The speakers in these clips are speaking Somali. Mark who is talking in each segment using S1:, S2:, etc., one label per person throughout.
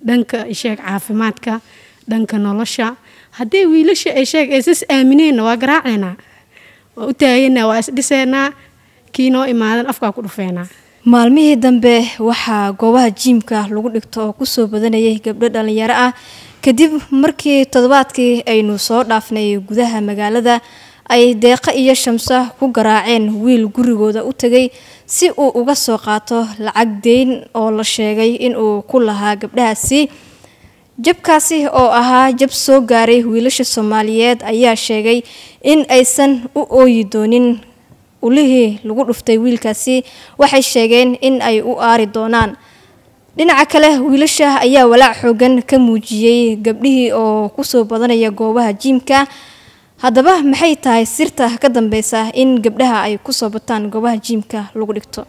S1: dhanka isheeg caafimaadka dhanka nolosha haddii wiilasha ay sheeg aysas aamineenna waa garaaceynaa waa u taaganaa waa isdhiseynaa kii noo imaadan afkaa ku dhufeynaa
S2: maalmihii dambe waxaa goobaha jiimka lagu dhigto oo kusoo badanayay gabdho dhalinyaro ah kadib markii toddobaadkii aynu soo dhaafnay gudaha magaalada ay deeqa iyo shamso ku garaaceen wiil gurigooda u tegay si uu uga soo qaato lacag deyn oo la sheegay inuu ku lahaa gabdhahaasi jabkaasi oo ahaa jab soo gaaray wiilasha soomaaliyeed ayaa sheegay in aysan u ooyi doonin ulihii lagu dhuftay wiilkaasi waxay sheegeen in ay u aari doonaan dhinaca kale wiilasha ayaa walaac xoogan ka muujiyey gabdhihii oo kusoo badanaya goobaha jiimka haddaba maxay tahay sirta ka dambeysa in gabdhaha ay kusoo bataan goobaha jiimka lagu dhigto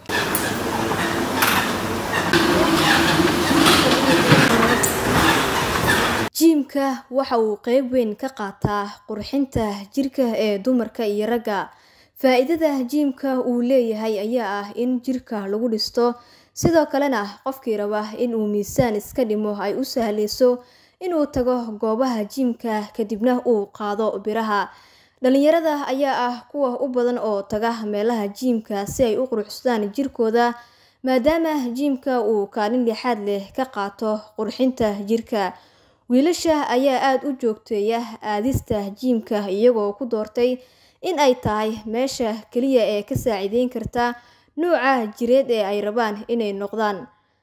S2: jiimka waxa uu qeyb weyn ka qaataa qurxinta jirka ee dumarka iyo ragga faa-iidada jiimka uu leeyahay ayaa ah in jirka lagu dhisto sidoo kalena qofkii raba inuu miisaan iska dhimo ay u sahleyso inuu tago goobaha jiimka kadibna uu qaado biraha dhalinyarada ayaa ah kuwa u badan oo taga meelaha jiimka si ay u quruxsadaan jirkooda maadaama jiimka uu kaalin lixaad leh ka qaato qurxinta jirka wiilasha ayaa aada u joogteeya aadista jiimka iyagoo ku doortay in ay tahay meesha keliya ee ka saaciideyn karta nuuca jireed ee ay rabaan inay noqdaan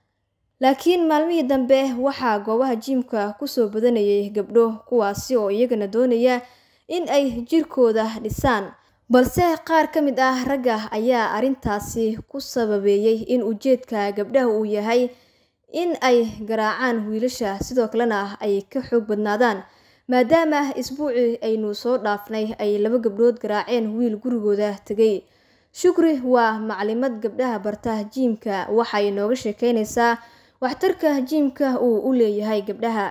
S2: laakiin maalmihii dambe waxaa goobaha jiimka kusoo badanayay gabdho kuwaasi oo iyagana doonaya in ay jirkooda dhisaan balse qaar ka mid ah ragga ayaa arrintaasi ku sababeeyey in ujeedka gabdhaha uu yahay in ay garaacaan wiilasha sidoo kalena ay ka xoog badnaadaan maadaama isbuucii aynu soo dhaafnay ay laba gabdhood garaaceen wiil gurigooda tegay shukri waa maclimad gabdhaha barta jiimka waxay nooga sheekeynaysaa waxtarka jiimka uu u leeyahay gabdhaha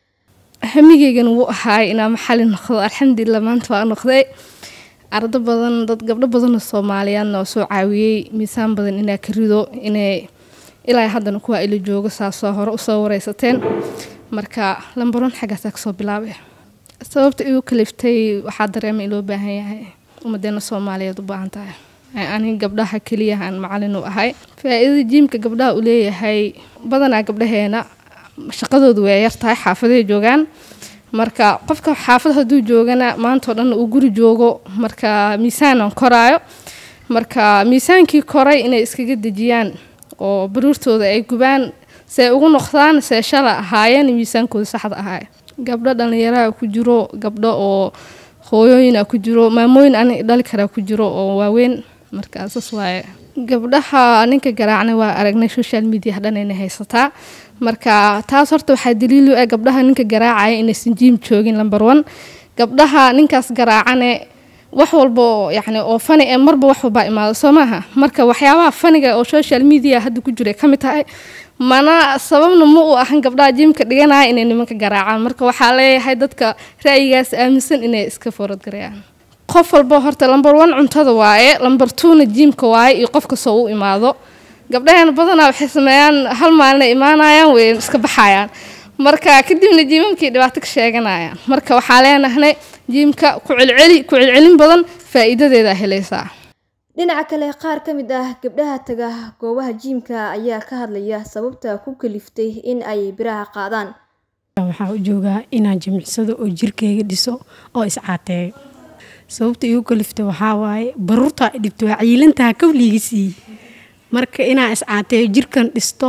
S3: hamigeygan wuu ahaay inaa maxali noqdo alxamdulilah maanta waa noqday ardo badan dad gabdho badanoo soomaaliyaadna oo soo caawiyey miisaan badan inaa ka rido inay ilaa haddana kuwaa ila joogo saasoo hore usoo wareysateen marka lambaron xaggaasaa kasoo bilaabay sababta igu kaliftay waxaa dareema in loo baahan yahay ummadeena soomaaliyeed u baahan tahay ani gabdhaha keliyahaan macalin u ahay faa-iidada jiimka gabdhaha uu leeyahay badanaa gabdhaheena shaqadoodu way yar tahay xaafaday joogaan marka qofka xaafad hadduu joogana maantao dhan uu guri joogo marka miisaanan koraayo marka miisaankii koray inay iskaga dejiyaan oo baruurtooda ay gubaan see ugu noqdaan see shala ahaayeen miisaankooda saxda ahaay gabdho dhallinyaraha ku jiro gabdho oo hooyooyina ku jiro maamooyin ani dhali karaa ku jiro oo waaweyn marka saas waaye gabdhaha ninka garaacna waa aragnay social media dhanayna haysataa marka taas horta waxaa daliilu ah gabdhaha ninka garaacaya inaysan jiim joogin lamber one gabdhaha ninkaas garaacane wax walba oo yacni oo fani ee marba wax walbaa imaado soo maaha marka waxyaabaha faniga oo social media hadda ku jiray ka mid tahay mana sababna ma uu ahan gabdhaha jiimka dhiganaya inay nimanka garaacaan marka waxaa leeyahay dadka ra'yigaas aaminsan inay iska foradgarayaan qof walba horta lamber one cuntada waaye lamber twona jiimka waaye iyo qof kastoo u imaado gabdhaheena badanaa waxay sameeyaan hal maalina imaanayaan way iska baxayaan marka kadibna jiimamkii dhibaato ka sheeganayaan marka waxaa leenahnay jiimka ku celceli ku celcelin badan faa'iidadeeda helaysaa
S2: dhinaca kale qaar ka mid ah gabdhaha taga goobaha jiimka ayaa ka hadlaya sababta ku kaliftay in ay biraha qaadaan
S1: waxaa u joogaa inaan jimicsado oo jirkeyga dhiso oo iscaateeyo sababta igu kaliftay waxaa waaye baruurtaa dhibto waa ciilantaha kawligiisii marka inaan iscaateeyo jirkan dhisto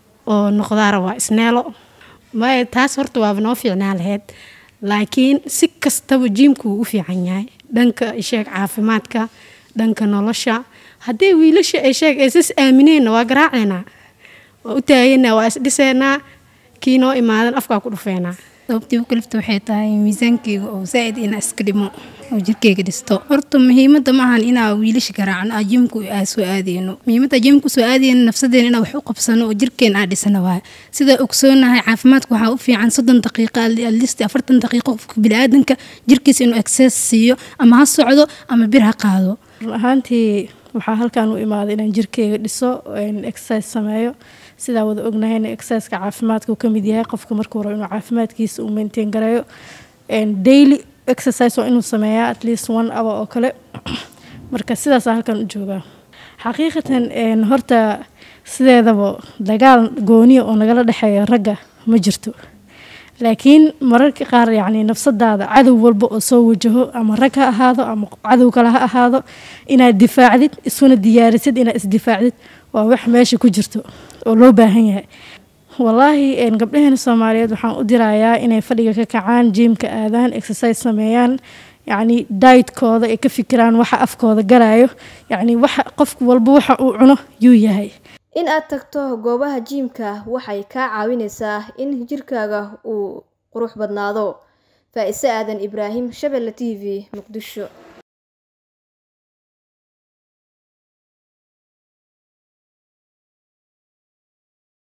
S1: oo noqdaara waa isneelo maya taas horta waaba noo fiicnaa laheyd laakiin si kastaba jiimku wuu u fiican yahay dhanka isheeg caafimaadka dhanka nolosha haddii wiilasha ay sheeg aysas aamineenna waa garaaceynaa waa u taaganaa waa isdhiseynaa kii noo imaadan afkaa ku dhufeynaa
S4: sababtii u kalifta waxay tahay miisaankeyga oo zaa'id inaa iska dhimo oo jirkeyga dhisto horta muhiimada maahan inaa wiilasha garaacno aa jimku aa soo aadeyno muhiimada jimku soo aadeyno nafsadeena inaa wax u qabsano oo jirkeen aa dhisano waay sidaa ogsoonahay caafimaadka waxaa u fiican soddon daqiiqa alisti afartan daqiiqo qofka biniaadanka jirkiisa inuu exces siiyo ama ha socdo ama bir ha qaado
S3: ahaantii
S1: waxaa halkan u imaaday inaan jirkeyga dhiso exercise sameeyo sidaa wada ognahayna exerciseka caafimaadka uu kamid yahay qofka markuu rabo inuu caafimaadkiisa uu maintain gareeyo daily exercise waa inuu sameeyaa at least one hour oo kale marka sidaasa halkan u joogaa xaqiiqatan horta sideedaba dagaal gooniya oo nagala dhexeeya ragga ma jirto laakiin mararka qaar yacni nafsadaada cadow walba oo soo wajaho ama rag ha ahaado ama cadow kale ha ahaado inaad difaacdid isuna diyaarisid inaad isdifaacdid waa wax meesha ku jirto oo loo baahan yahay wallaahi gabdhaheena soomaaliyeed waxaan u dirayaa inay fadhiga ka kacaan jiimka aadaan exercise sameeyaan yacni dietkooda ay ka fikiraan waxa afkooda galayo yacni waxa qof walba waxa uu cuno yuu yahay
S2: in aad tagto goobaha jiimka waxay kaa caawinaysaa in jirkaaga uu qurux badnaado faa-ise aadan ibraahim shabelle t v muqdisho